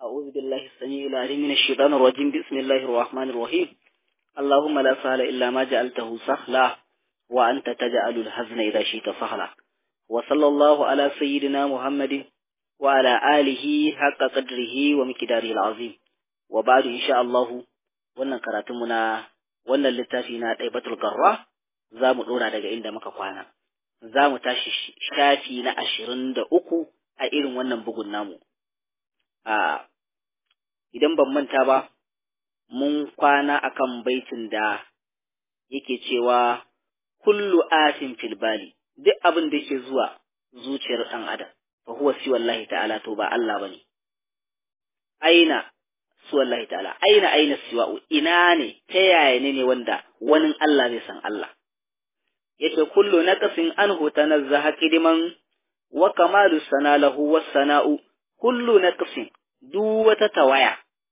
أعوذ بالله السميع العليم من الشيطان الرجيم بسم الله الرحمن الرحيم اللهم لا سهل إلا ما جعلته سهلا وأنت تجعل الحزن إذا شئت سهلا وصلى الله على سيدنا محمد وعلى آله حق قدره ومقداره العظيم وبعد إن شاء الله wannan karatunmu na wannan littafi na ɗaibatul garra za mu ɗora daga inda muka kwana za mu tashi shafi na ashirin da uku a irin wannan bugun namu a idan ban manta ba mun kwana akan baitin da yake cewa kullu atin fil bali duk abin da yake zuwa zuciyar ɗan adam fa huwa si wallahi ta'ala to ba Allah bane aina su wallahi ta'ala aina aina siwa'u ina ne ta yaya ne ne wanda wani Allah zai san Allah yace kullu naqsin anhu tanazzaha kidiman wa kamalu sana lahu was sana'u kullu naqsin duk wata tawaya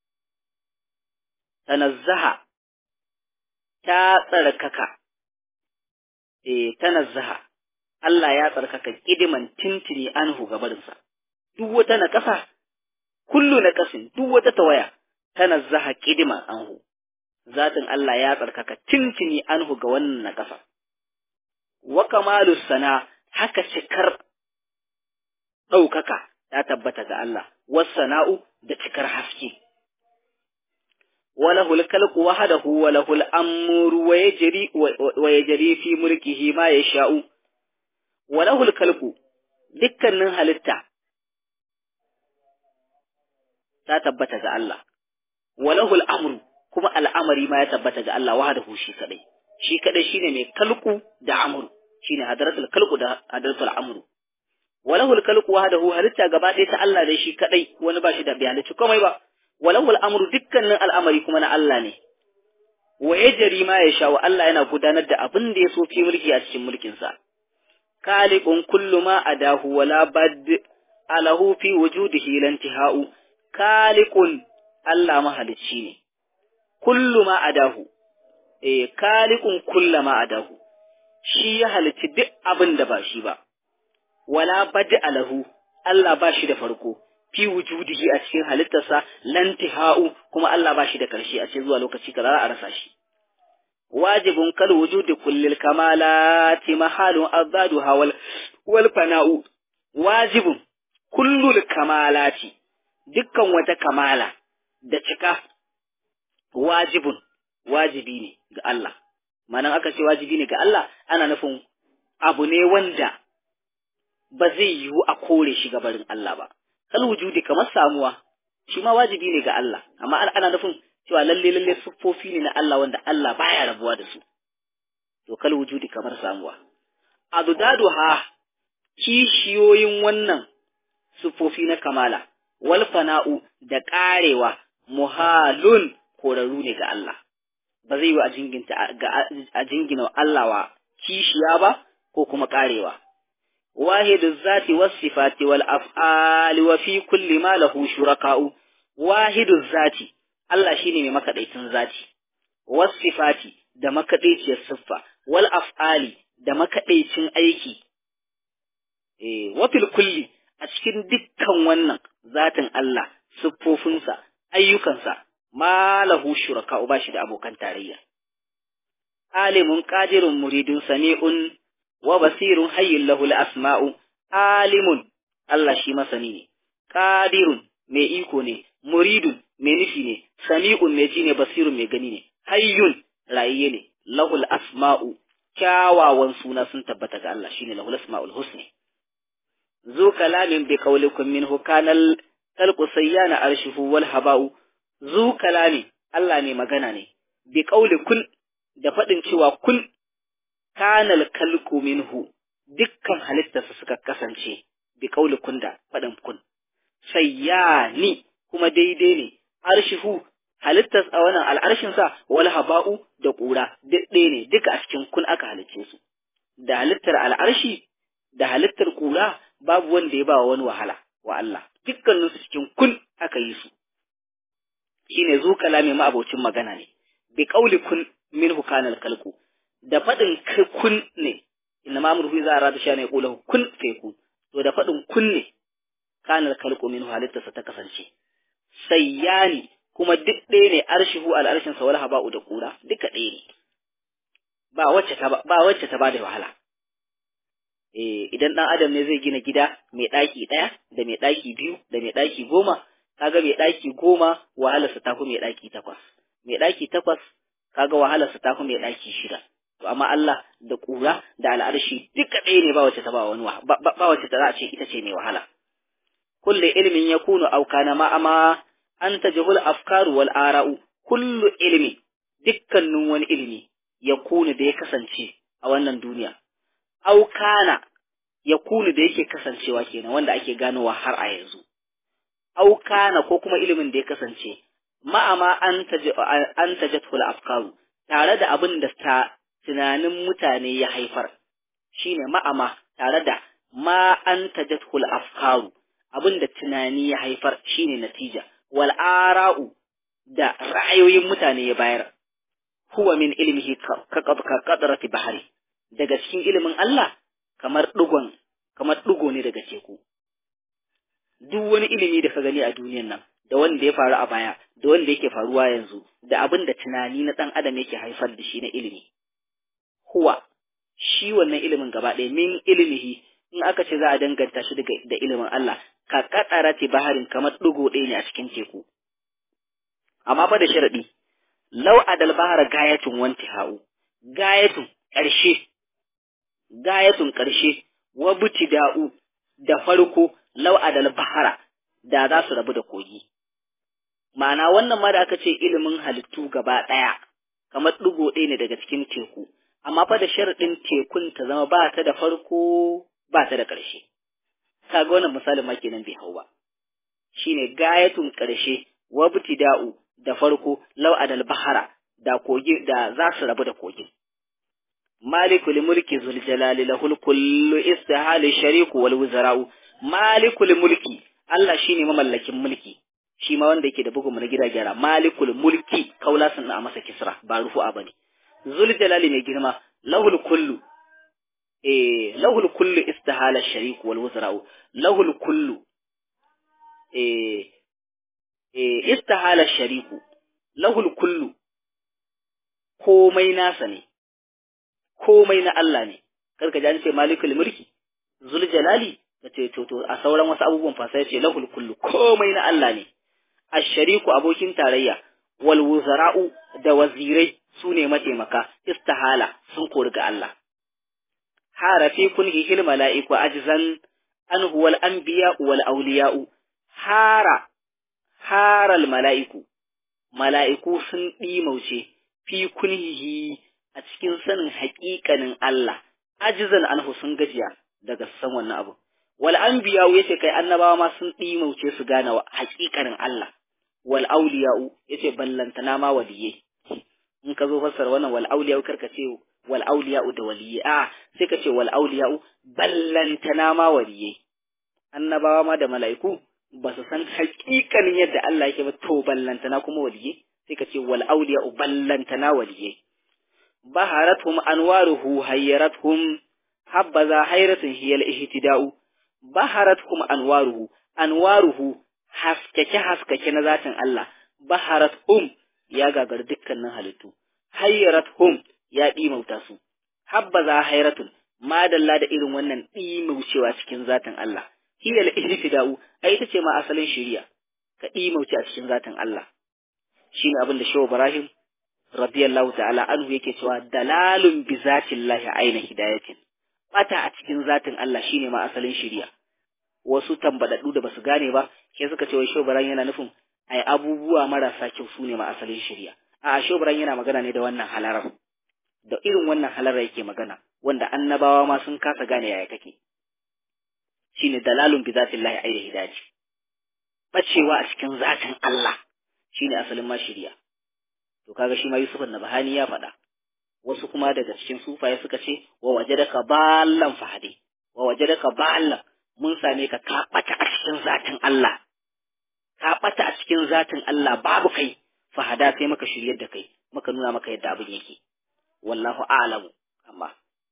tanazzaha ta tsarkaka eh tanazzaha Allah ya tsarkaka kidiman tintini anhu gabarinsa duk wata naqasa kullu naqasin duk wata tawaya tanazzaha kidiman anhu zatin Allah ya tsarkaka tintini anhu ga wannan naqasa wa kamalu sana haka cikar ɗaukaka ta tabbata ga Allah wasana'u da cikar haske walahul kalqu wahdahu walahul amru wa yajri wa yajri fi mulkihi ma yasha'u walahul kalqu dukkanin halitta ta tabbata ga Allah walahul amru kuma al'amari ma ya tabbata ga Allah wahdahu shi kadai shi kadai shine mai kalku da amru shine hadaratul kalku da hadaratul amru walahul kalku wahdahu halitta gaba ɗaya ta Allah dai shi kadai wani ba shi da bai halicci komai ba walahul amru dukkanin al'amari kuma na Allah ne wa yajri ma yasha wa Allah yana gudanar da abin da ya so fi mulki a cikin mulkin sa khaliqun kullu ma adahu wala bad alahu fi wujudihi lantihau khaliqun Allah mahalicci ne kullu ma adahu eh khaliqun kullu ma adahu shi ya halicci duk abin da ba shi ba wala bad alahu Allah ba shi da farko fi wujudihi a cikin halittarsa lantihau kuma Allah ba shi da ƙarshe a cikin zuwa lokaci kaza a rasa shi wajibun kal wujudi kullil kamalati mahalun azadu hawal wal fana'u wajibun kullul kamalati dukkan wata kamala da cika wajibun wajibi ne ga Allah manan aka ce wajibi ne ga Allah ana nufin abu ne wanda ba zai yiwu a kore shi gabarin Allah ba kal wujudi kamar samuwa shi ma wajibi ne ga Allah amma ana nufin cewa lalle lalle siffofi ne na Allah wanda Allah baya rabuwa da su to kal wujudi kamar samuwa adudadu ha kishiyoyin wannan siffofi na kamala wal fana'u da karewa muhalun korarru ne ga Allah ba zai yi a jinginta a jingina Allah wa kishiya ba ko kuma karewa واحد الذات والصفات والأفعال وفي كل ما له شركاء واحد الذات Allah shine mai makaɗaicin zati, wasifati da makaɗaiciyar siffa, wal af'ali da makaɗaicin aiki, e, wafil kulli a cikin dukkan wannan zatin Allah, siffofinsa, ayyukansa, ma lahu shuraka ba shi da abokan tarayya. Alimun ƙadirun muridun sami'un wa basirun hayyin lahu asma'u alimun Allah shi masani ne qadirun mai iko ne muridun mai nufi ne sami'un mai ji ne basirun mai gani ne hayyun rayiye ne lahu asma'u kyawawan suna sun tabbata ga Allah shine lahu asma'ul husni zu kalamin bi qawlikum minhu kanal talqu sayyana arshuhu wal haba'u zu kalami Allah ne magana ne bi qawlikum da faɗin cewa kun kanal kalku minhu dukkan halittarsa suka kasance bi kauli kunda faɗin kun sayyani kuma daidai ne arshihu halittar a wannan al'arshinsa wal haba'u da ƙura duk ɗaya ne duka a cikin kun aka halicce su da halittar al'arshi da halittar ƙura babu wanda ya ba wa wani wahala wa Allah dukkaninsu cikin kun aka yi su shine zu kalami ma'abocin magana ne bi kauli kun minhu kanal kalku da faɗin kun ne inna ma murfi za a rada sha ne kula kun fe kun to da faɗin kun ne kanar kalko min halittarsa ta kasance sayyani kuma duk ɗaya ne arshihu al'arshin sa wal haba'u da kura duka ɗaya ne ba wacce ta ba wacce ta bada wahala eh idan dan adam ne zai gina gida mai ɗaki ɗaya da mai ɗaki biyu da mai ɗaki goma kaga mai ɗaki goma wahalarsa ta fi mai ɗaki takwas mai ɗaki takwas kaga wahalarsa ta fi mai ɗaki shida to amma Allah da ƙura da al'arshi duka ɗaya ne ba wacce ta ba wani ba, ba wacce ta za a ce ita ce mai wahala kullu ilmin yakunu aw kana ma ama an tajhul afkaru wal ara'u kullu ilmi dukkanin wani ilmi yakunu da ya kasance a wannan duniya aw kana yakunu da yake kasancewa kenan wanda ake ganowa har a yanzu aw kana ko kuma ilimin da ya kasance ma'ama an an tajatul afkaru tare da abin da ta tunanin mutane ya haifar shine ma'ama tare da ma an tajatul afkaru abin da tunani ya haifar shine natija wal ara'u da ra'ayoyin mutane ya bayar huwa min ilmihi ka qadrati bahari daga cikin ilimin Allah kamar dugon kamar dugo ne daga teku duk wani ilimi da ka gani a duniyan nan da wanda ya faru a baya da wanda yake faruwa yanzu da abin da tunani na ɗan adam yake haifar da shi na ilimi huwa shi wannan ilimin gaba ɗaya min ilimihi in aka ce za a danganta shi da ilimin Allah ka katsara ce baharin kamar ɗigo ɗaya ne a cikin teku amma fa da sharaɗi lau adal bahara gayatun wanti ha'u gayatun ƙarshe gayatun ƙarshe wa da'u da farko lau adal bahara da za su rabu da kogi ma'ana wannan ma da aka ce ilimin halittu gaba ɗaya kamar ɗigo ɗaya ne daga cikin teku amma fa da sharaɗin tekun ta zama ba ta da farko ba ta da ƙarshe kaga wannan misalin ma kenan bai hau ba shine gayatun ƙarshe wa da'u da farko lau adal bahara da kogi da za su rabu da kogin malikul mulki zul jalali lahul kullu istihali shariku wal wuzara'u malikul mulki Allah shine mamallakin mulki shi ma wanda yake da bugun na gida gyara malikul mulki kaula sun a masa kisra ba rufu'a bane zul jalali mai girma lahul kullu eh lahul kullu istihala shariku wal wuzara'u lahul kullu eh eh istihala shariku lahul kullu komai nasa ne komai na Allah ne karka ji an ce malikul mulki zul jalali kace to to a sauran wasu abubuwan fa sai ce lahul kullu komai na Allah ne ashariku abokin tarayya wal wuzara'u da wazirai su ne mataimaka istihala sun kori ga Allah harafi kun hihil mala'iku ajzan an huwal anbiya wal awliya'u hara haral mala'iku mala'iku sun ɗimauce fi kunhihi a cikin sanin haƙiƙanin Allah ajizan anhu sun gajiya daga san wannan abu wal anbiya yace kai annabawa ma sun ɗimauce su gane haƙiƙanin Allah wal auliya'u yace ballantana ma waliye in ka zo fassara wannan wal auliya'u karka ce wal auliya'u da waliye a sai ka ce wal auliya'u ballantana ma waliye annabawa ma da mala'iku ba su san haƙiƙanin yadda Allah yake ba to ballantana kuma waliye sai ka ce wal auliya'u ballantana waliye baharathum anwaruhu hayyarathum habbaza hayratun hiyal ihtida'u baharathum anwaruhu anwaruhu haskake haskake na zatin Allah baharathum ya gagar dukkanin halittu hayyarathum ya dimauta su habbaza hayratun madalla da irin wannan dimaucewa cikin zatin Allah hiyal ihtida'u ai ita ce ma asalin shari'a ka dimauce a cikin zatin Allah shine abin da Shehu Ibrahim radiyallahu ta'ala anhu yake cewa dalalun bi zatillahi aina hidayatin bata a cikin zatin Allah shine ma asalin shari'a wasu tambadaddu da basu gane ba ke suka ce wai shobaran yana nufin ai abubuwa marasa kyau su ne ma asalin shari'a a shobaran yana magana ne da wannan halarar da irin wannan halarar yake magana wanda annabawa ma sun kasa gane yaya kake shine dalalun bi zatillahi aina hidayati bacewa a cikin zatin Allah shine asalin ma shari'a to kaga shi ma Yusuf Nabhani ya faɗa wasu kuma daga cikin sufaye suka ce wa wajadaka ballan fahade wa wajadaka ballan mun same ka ka bata a cikin zatin Allah ka bata a cikin zatin Allah babu kai fahada sai maka shiryar da kai maka nuna maka yadda abin yake wallahu a'lamu amma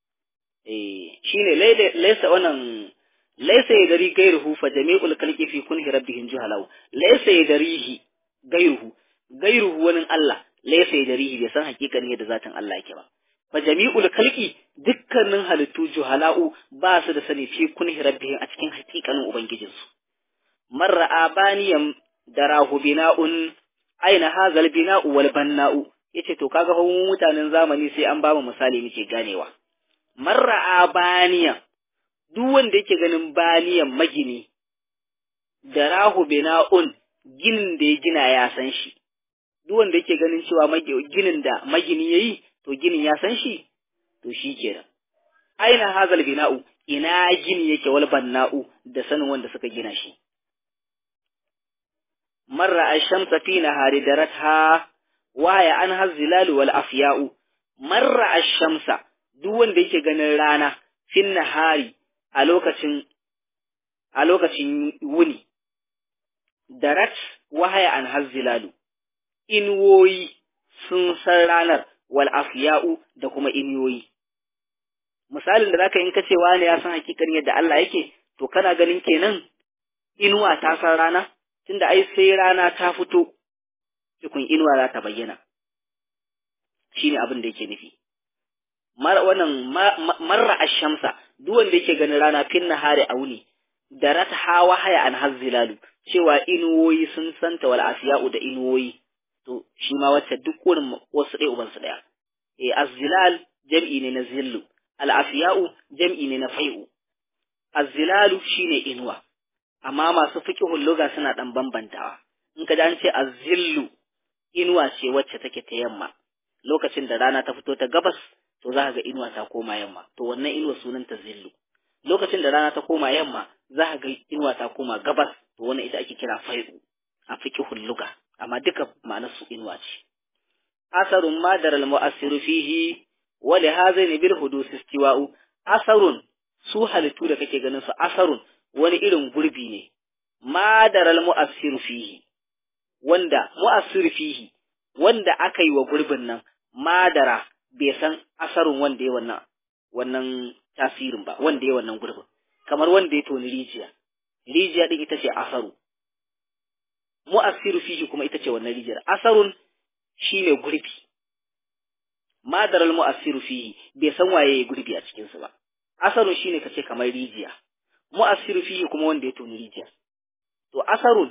eh shine laysa wannan laysa yadri gairuhu fa jami'ul khalqi fi kunhi rabbihim juhalau laysa yadrihi gairuhu gairuhu wani Allah laysa yadrihi bai san hakikanin yadda zatin Allah yake ba fa jami'ul khalqi dukkanin halittu juhala'u ba su da sani fi kunhi rabbihim a cikin hakikanin ubangijinsu marra abaniyan darahu bina'un aina hazal bina'u wal banna'u yace to kaga fa mutanen zamani sai an ba mu misali muke ganewa marra abaniyan duk wanda yake ganin baniyan magini darahu bina'un ginin da ya gina ya san shi duk wanda yake ganin cewa ginin da magini yayi to ginin ya san shi to shi kenan aina hazal bina'u ina gini yake wal banna'u da sanin wanda suka gina shi marra ash-shamsa fi nahari daratha wa ya an hazzilalu wal afya'u marra ash-shamsa duk wanda yake ganin rana fin nahari a lokacin a lokacin wuni darat wahaya an hazzilalu inwoyi sun san ranar wal afya'u da kuma inyoyi misalin da zaka in ka ce wani ya san hakikanin yadda Allah yake to kana ganin kenan inuwa ta san rana tunda ai sai rana ta fito tukun inuwa za ta bayyana shine abin da yake nufi mar wannan marra ash-shamsa duk wanda yake ganin rana fin nahari a wuni da ratha wahaya an hazzilalu cewa inuwoyi sun santa wal afya'u da inuwoyi to shi ma wacce duk wurin wasu ɗaya ubansu ɗaya eh azzilal jam'i ne na zillu al'afiya'u jam'i ne na fai'u azzilalu shine inuwa amma masu fiqhul lugha suna dan bambantawa in ka ji an ce azzillu inuwa ce wacce take ta yamma lokacin da rana ta fito ta gabas to za ka ga inuwa ta koma yamma to wannan inuwa sunan ta zillu lokacin da rana ta koma yamma za ka ga inuwa ta koma gabas to wannan ita ake kira fai'u a fiqhul lugha amma duka ma'anar su inuwa ce asarun madar al-mu'assiru fihi wa li hazaini bil hudus istiwa'u asarun su halittu da kake ganin su asarun wani irin gurbi ne madar al-mu'assiru fihi wanda mu'assiru fihi wanda aka yi wa gurbin nan madara bai san asarun wanda ya wannan wannan tasirin ba wanda ya wannan gurbin kamar wanda ya toni rijiya rijiya din ita ce asaru mu'assiru fihi kuma ita ce wannan rijiyar asarun shine gurbi madaral mu'assiru fihi bai san waye ya gurbi a cikin su ba asarun shine kace kamar rijiya mu'assiru fihi kuma wanda ya toni rijiya to asarun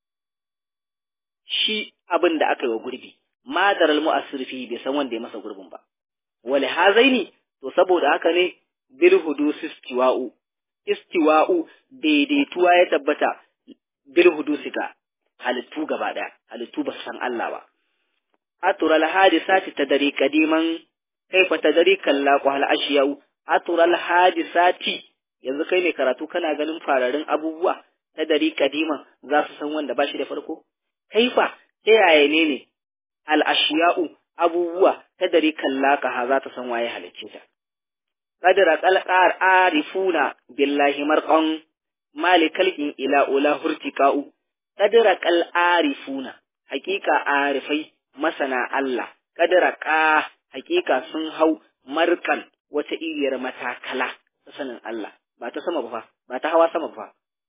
shi abin da aka yi wa gurbi madaral mu'assiru fihi bai san wanda ya masa gurbin ba wali hazaini to saboda haka ne bil hudus istiwa'u istiwa'u daidaituwa ya tabbata bil hudusika halittu gaba ɗaya halittu ba su san Allah ba atural hadisati tadari kadiman kaifa tadari kallaqu hal ashiyau atural hadisati yanzu kai ne karatu kana ganin fararin abubuwa tadari kadiman za su san wanda ba shi da farko kaifa ta yaya ne ne al ashiyau abubuwa tadari kallaka ha za ta san waye halicce ta qadra qalqar arifuna billahi marqan malikal in ila ula hurtiqa'u qadra qal arifuna hakika arifai masana Allah qadra qa hakika sun hau markan wata iriyar matakala ta sanin Allah ba ta sama ba ba ta hawa sama ba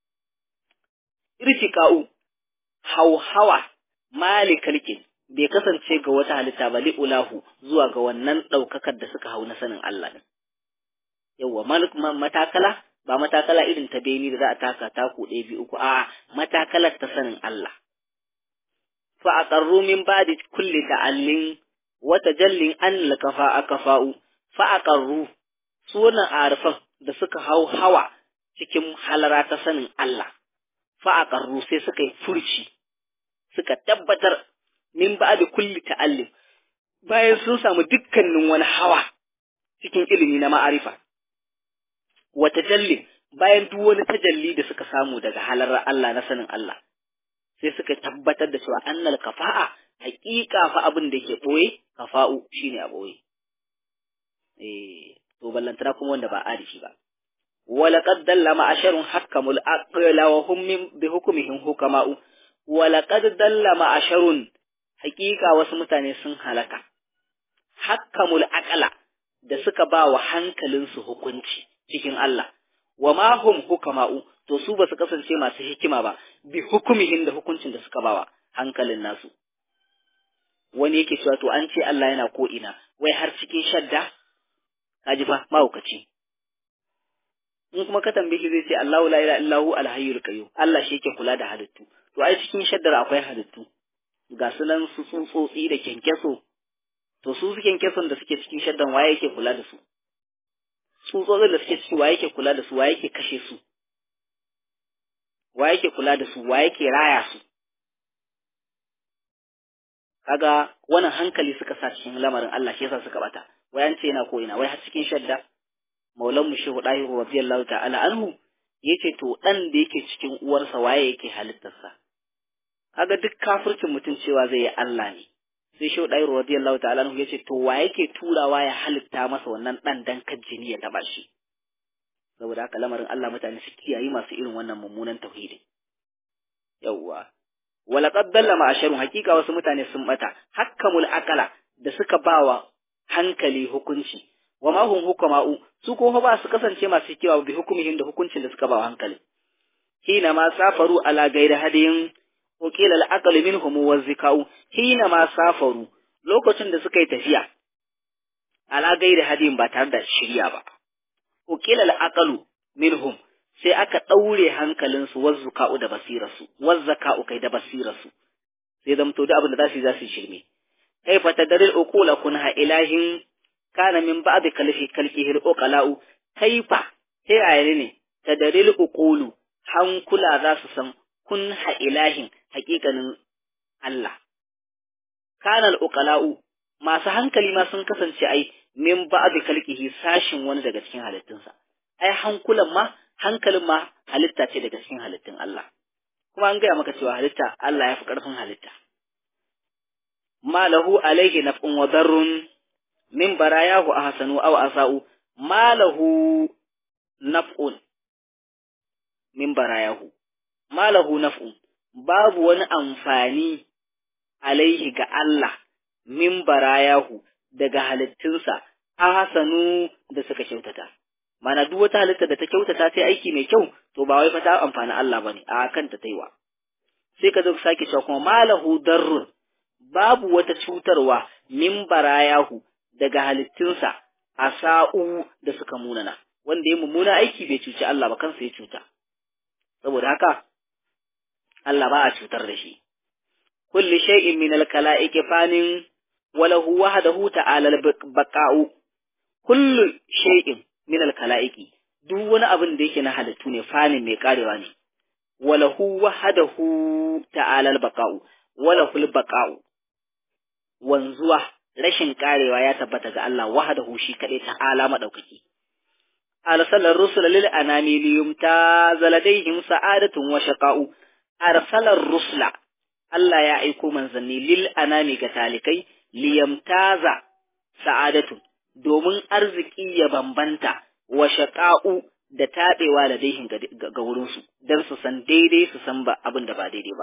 irtiqa'u hauhawa malikal in bai kasance ga wata halitta ba li'ulahu zuwa ga wannan ɗaukakar da suka hau na sanin Allah din. Yawwa matakala ba matakala irin ta beni da za a taka taku ɗaya biyu uku a matakalar ta sanin Allah. Fa a ƙarru min ba da kulle ta'allin wata jallin an lakafa a kafa'u fa a ƙarru su wannan arifan da suka hau hawa cikin halara ta sanin Allah. Fa a ƙarru sai suka yi furci suka tabbatar min ba da kulli ta'allim bayan sun samu dukkanin wani hawa cikin ilimi na ma'arifa wa tajallin bayan duk wani tajalli da suka samu daga halar Allah na sanin Allah sai suka tabbatar da cewa annal kafa'a haƙiƙa fa abin da ke boye kafa'u shine a boye eh to ballantana kuma wanda ba arifi ba ولقد دل معشر حكموا الأقل وهم بحكمهم حكماء ولقد دل معشر hakika wasu mutane sun halaka hakkamul aqala da suka ba wa hankalinsu hukunci cikin Allah wa ma hum hukama'u to su ba su kasance masu hikima ba bi hukumihin da hukuncin da suka bawa hankalin nasu wani yake cewa to an ce Allah yana ko ina wai har cikin shadda kaji fa mahaukaci in kuma ka tambaye shi zai ce Allahu la ilaha illahu alhayyul qayyum Allah shi yake kula da halittu to ai cikin shaddar akwai halittu ga su nan su tsutsotsi da kyankyaso to su su kyankyason da suke cikin shaddan waye yake kula da su tsutsotsin da suke ciki waye yake kula da su waye yake kashe su waye yake kula da su waye yake raya su kaga wannan hankali suka sa cikin lamarin Allah shi yasa suka bata wai an ce yana ko ina wai har cikin shadda maulan mu shehu dahiru radiyallahu ta'ala anhu yace to dan da yake cikin uwarsa waye yake halittarsa kaga duk kafircin mutum cewa zai yi Allah ne sai shehu dahiru radiyallahu ta'ala anhu yace to waye yake turawa ya halitta masa wannan dan dan jini ya taba shi saboda haka lamarin Allah mutane su kiyayi masu irin wannan mummunan tauhidi yawwa walaqad dalla ma'asharun hakika wasu mutane sun bata hakkamul aqala da suka bawa hankali hukunci wa ma hum hukama'u su ko ba su kasance masu kiyawa bi hukumihin da hukuncin da suka bawa hankali hina ma safaru ala gairi hadiyin uqila al-aql minhum wa zikau hina ma safaru lokacin da suka yi tafiya ala gairi hadiyin ba tare da shirya ba uqila al-aqlu minhum sai aka ɗaure hankalinsu wazzuka'u da basirarsu, wazzaka'u kai da basirarsu, sai zamto da abin da za su yi za su shirme. Kai fa ta daril uqula kun ha ilahin kana min ba'd kalfi kalkihil uqala'u kaifa ta yaya ne ta daril uqulu hankula za su san kun ha ilahin haƙiƙanin Allah. Kana uqala'u masu hankali ma sun kasance ai min ba'd kalkihi sashin wani daga cikin halittunsa. Ai hankulan ma hankalin ma halitta ce daga cikin halittun Allah. Kuma an gaya maka cewa halitta Allah ya fi ƙarfin halitta. Ma lahu alaihi naf'un wa darrun min barayahu ahsanu aw asa'u ma lahu naf'un min barayahu ma lahu naf'un babu wani amfani alaihi ga Allah min barayahu daga halittunsa ahsanu da suka kyautata. mana duk wata halitta da ta kyautata ta aiki mai kyau to ba wai fa ta amfani Allah bane a kanta taiwa sai ka zo ka sake cewa kuma malahu darrun babu wata cutarwa min barayahu daga halittunsa asa'u da suka munana wanda ya mummuna aiki bai cuci Allah ba kansa ya cuta saboda haka Allah ba a cutar da shi kulli shay'in min al-kala'iqi fanin wa lahu wahdahu ta'ala al-baqa'u kullu shay'in min al-kala'iqi duk wani abin da yake na halittu ne fanin mai karewa ne walahu wahadahu ta'ala al-baqa'u walahu al-baqa'u wanzuwa rashin karewa ya tabbata ga Allah wahadahu shi kadai ta'ala madaukaki arsalar rusul lil anami liyumta zaladayhim sa'adatun wa shaqa'u arsalar rusula Allah ya aiko manzanni lil anami ga talikai liyamtaza sa'adatun domin arziki ya bambanta wa shaƙa'u da taɓewa da daihin ga wurinsu, don su san daidai su san ba abin da ba daidai ba.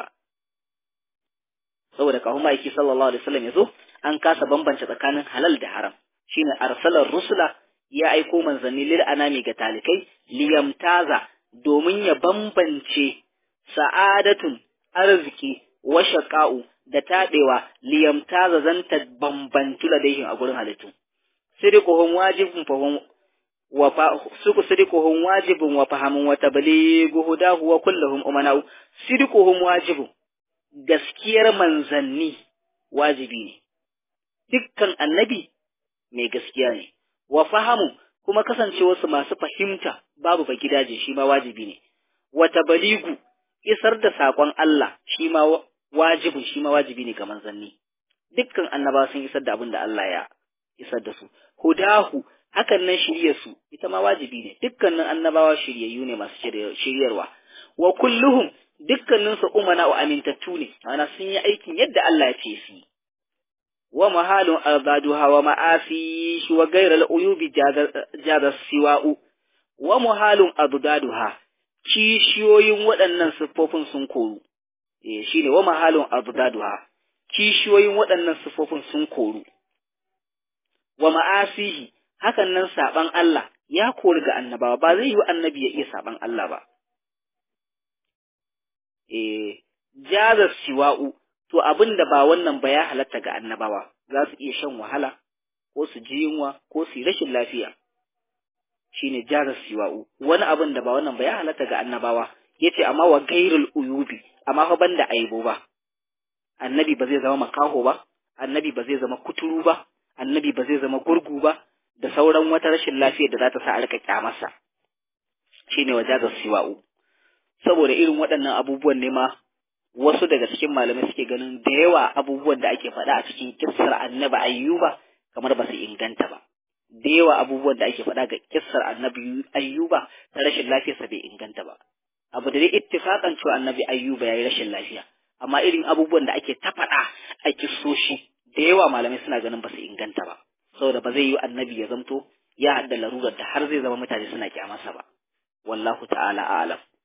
Saboda kahun ma'aiki sallallahu Alaihi wasallam ya zo, an kasa bambance tsakanin halal da haram, shi ne arsalar rusula ya aiko manzanni lil anami ga talikai, liyamtaza domin ya bambance sa'adatun arziki wa shaƙa'u da taɓewa liyamtaza zanta bambantu da daihin a gurin halittu. صدقهم واجب فهم وفا صدقهم واجب وفهم وتبليغ هداه وكلهم أمناء صدقهم واجب gaskiyar manzanni wajibi ne dukkan annabi mai gaskiya ne wa fahamu kuma kasancewarsu masu fahimta babu ba gidaje shi ma wajibi ne wa tabaligu isar da saƙon Allah shi ma wajibin shi ma wajibi ne ga manzanni dukkan annaba sun isar da abin da Allah ya isar da su hudahu hakan nan shiryarsu ita ma wajibi ne dukkanin annabawa shiryayyu ne masu shiryarwa wa kulluhum dukkanin su umana wa amintattu ne ana sun yi aikin yadda Allah ya ce su wa mahalun arzaduha wa ma'asi shi wa gairal uyubi jaza siwa'u wa muhalun abdaduha kishiyoyin waɗannan siffofin sun koru eh shine wa mahalun abdaduha kishiyoyin waɗannan siffofin sun koru wa ma'asihi hakan nan saban Allah ya kori ga annabawa ba zai yi annabi ya iya saban Allah ba eh jaza siwa'u to abin da ba wannan ba ya halatta ga annabawa za su iya shan wahala ko su ji yunwa ko su yi rashin lafiya shine jarar siwa'u wani abin da ba wannan ba ya halatta ga annabawa yace amma wa gairul uyubi amma fa banda aibo ba annabi ba zai zama makaho ba annabi ba zai zama kuturu ba annabi ba zai zama gurgu ba da sauran wata rashin lafiyar da za ta sa a rika kyamarsa shine wa jarar siwa'u saboda irin waɗannan abubuwan ne ma wasu daga cikin malamai suke ganin da yawa abubuwan da ake faɗa a cikin kissar annabi ayyuba kamar ba su inganta ba da yawa abubuwan da ake faɗa ga kissar annabi ayyuba ta rashin lafiyarsa bai inganta ba abu da dai ittifaqan cewa annabi ayyuba yayi rashin lafiya amma irin abubuwan da ake ta faɗa a kissoshi da yawa malamai suna ganin ba su inganta ba saboda ba zai yi annabi ya zamto ya hadda larurar da har zai zama mutane suna kyamarsa ba wallahu ta'ala a'lam